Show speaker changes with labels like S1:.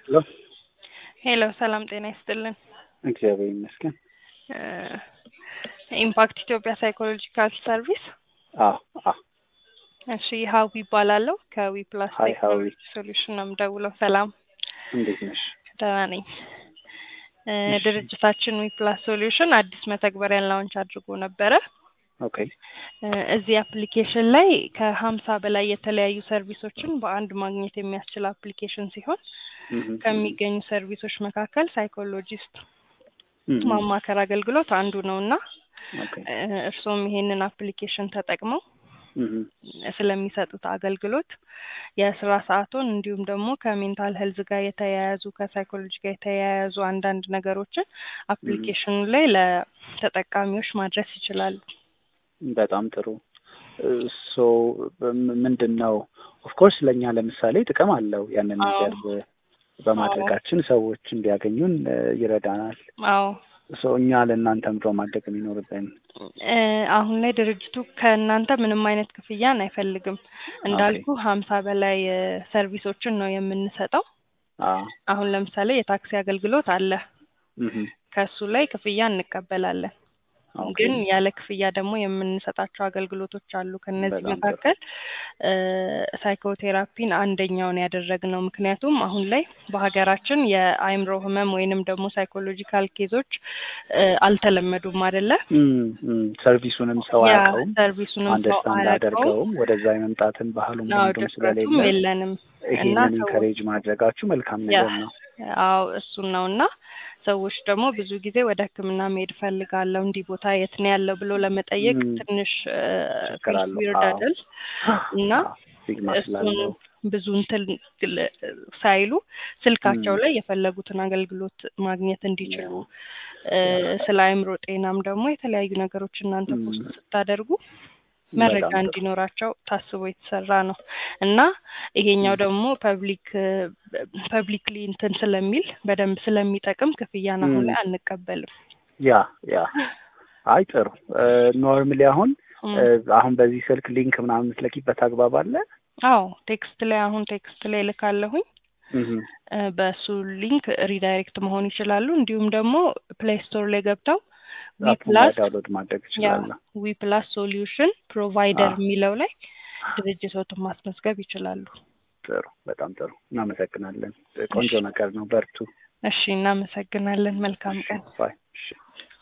S1: ሄሎ
S2: ሄሎ ሰላም ጤና ይስጥልን።
S1: እግዚአብሔር ይመስገን።
S2: ኢምፓክት ኢትዮጵያ ሳይኮሎጂካል ሰርቪስ።
S1: አዎ አዎ
S2: እሺ ሀዊ ይባላለሁ ከዊ ፕላስ
S1: ሀይ ሀዊ
S2: ቴክኖሎጂ ሶሉሽን ነው የምደውለው። ሰላም
S1: እንዴት ነሽ?
S2: ደህና ነኝ። እ ድርጅታችን ዊ ፕላስ ሶሉሽን አዲስ መተግበሪያን ላውንች አድርጎ ነበረ።
S1: ኦኬ
S2: እ እዚህ አፕሊኬሽን ላይ ከሀምሳ በላይ የተለያዩ ሰርቪሶችን በአንድ ማግኘት የሚያስችል አፕሊኬሽን ሲሆን
S1: እህ፣
S2: ከሚገኙ ሰርቪሶች መካከል ሳይኮሎጂስት
S1: እህ፣
S2: ማማከር አገልግሎት አንዱ ነው እና
S1: ኦኬ
S2: እ እርስዎም ይሄንን አፕሊኬሽን ተጠቅመው
S1: እህ፣
S2: ስለሚሰጡት አገልግሎት የስራ ሰዓቶን እንዲሁም ደግሞ ከሜንታል ሄልዝ ጋር የተያያዙ ከሳይኮሎጂ ጋር የተያያዙ አንዳንድ ነገሮችን አፕሊኬሽኑ ላይ ለተጠቃሚዎች ማድረስ ይችላሉ።
S1: በጣም ጥሩ። ሶ ምንድን ነው ኦፍኮርስ ለእኛ ለምሳሌ ጥቅም አለው ያንን
S2: አዎ።
S1: ነገር በማድረጋችን ሰዎች እንዲያገኙን እ፣ ይረዳናል።
S2: አዎ
S1: ሶ እኛ ለእናንተ ምድሮ ማድረግ የሚኖርብን
S2: እ፣ አሁን ላይ ድርጅቱ ከእናንተ ምንም አይነት ክፍያን አይፈልግም። እንዳልኩ ሀምሳ በላይ እ፣ ሰርቪሶችን ነው የምንሰጠው።
S1: አዎ
S2: አሁን ለምሳሌ የታክሲ አገልግሎት አለ።
S1: እህ፣
S2: ከሱ ላይ ክፍያ እንቀበላለን።
S1: ኦኬ
S2: ግን ያለ ክፍያ ደግሞ የምንሰጣቸው አገልግሎቶች አሉ። ከነዚህ
S1: በጣም ጥሩ።
S2: መካከል እ፣ ሳይኮቴራፒን አንደኛውን ያደረግነው ምክንያቱም አሁን ላይ በሀገራችን የአእምሮ ህመም ወይንም ደግሞ ሳይኮሎጂካል ኬዞች እ፣ አልተለመዱም አይደለ?
S1: እም፣ እም፣ ሰርቪሱንም ሰው
S2: ያ
S1: አያውቀውም
S2: ሰርቪሱንም ሰው
S1: አንደርስታንድ
S2: አያውቀውም።
S1: አደርገውም ወደዛ የመምጣትን ባህሉም
S2: አዎ
S1: ልምዱም
S2: ድፍረቱም
S1: ስለሌለ
S2: የለንም እና
S1: ይሄንን
S2: ሰዎች
S1: ኢንከሬጅ ማድረጋችሁ መልካም
S2: ያ
S1: ነገር ነው።
S2: አዎ እሱን ነው እና ሰዎች ደግሞ ብዙ ጊዜ ወደ ሕክምና መሄድ ፈልጋለሁ እንዲህ ቦታ የት ነው ያለው ብሎ ለመጠየቅ
S1: እም፣
S2: ትንሽ
S1: ችግር አለው።
S2: ዊርድ
S1: አዎ
S2: አይደል እና
S1: ስቲግማ
S2: እሱን
S1: ስላለው
S2: ብዙ እንትን ግል- ሳይሉ ስልካቸው
S1: እም፣
S2: ላይ የፈለጉትን አገልግሎት ማግኘት እንዲችሉ
S1: ያ
S2: እ፣ ስለ አእምሮ ጤናም ደግሞ የተለያዩ ነገሮች እናንተ
S1: እም፣
S2: ፖስት ስታደርጉ መረጃ
S1: በጣም ጥሩ።
S2: እንዲኖራቸው ታስቦ የተሰራ ነው እና ይሄኛው
S1: እም፣
S2: ደግሞ ፐብሊክ ፐብሊክሊ እንትን ስለሚል በደንብ ስለሚጠቅም ክፍያን አሁን
S1: እም፣
S2: ላይ አንቀበልም።
S1: ያ ያ አይ ጥሩ ኖርማሊ አሁን
S2: እም፣
S1: እ፣ አሁን በዚህ ስልክ ሊንክ ምናምን የምትለኪበት አግባብ አለ?
S2: አዎ ቴክስት ላይ አሁን ቴክስት ላይ ልካለሁኝ
S1: እህ፣
S2: እ፣ በሱ ሊንክ ሪዳይሬክት መሆን ይችላሉ። እንዲሁም ደግሞ ፕሌይ ስቶር ላይ ገብተው ዊ
S1: አፑን
S2: ፕላስ
S1: ዳውንሎድ ማድረግ
S2: ያ
S1: እችላለሁ።
S2: ዊ ፕላስ ሶሉሽን ፕሮቫይደር
S1: አዎ
S2: የሚለው ላይ ድርጅቶትን ማስመዝገብ ይችላሉ።
S1: ጥሩ፣ በጣም ጥሩ። እናመሰግናለን። ቆንጆ
S2: እሺ
S1: ነገር ነው። በርቱ።
S2: እሺ፣ እናመሰግናለን። መልካም
S1: እሺ
S2: ቀን።
S1: ባይ። እሺ